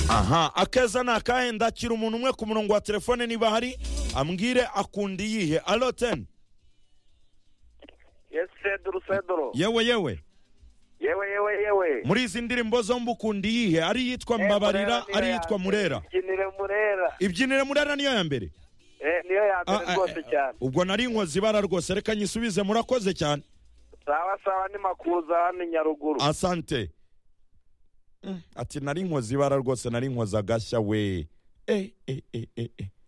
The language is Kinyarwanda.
aha akeza ni akahe ndakira umuntu umwe ku murongo wa telefone niba hari ambwire akunda iyihe alo teni yesi fedoro fedoro yewe yewe yewe yewe yewe muri izi ndirimbo zombi ukunda iyihe ari iyitwa mbabarira ari iyitwa murera byinire murera ibyinire murera niyo ya mbere Eh, niyo ya Ah, mbere ah, rwose ah, cyane ubwo nari inkozi ibara rwose reka nyisubize murakoze cyane sawa sawa ni makuza hano i nyaruguru asante Mm, ati nari inkozi ibara rwose nari inkozi agashya we Eh, eh, eh, eh, eh.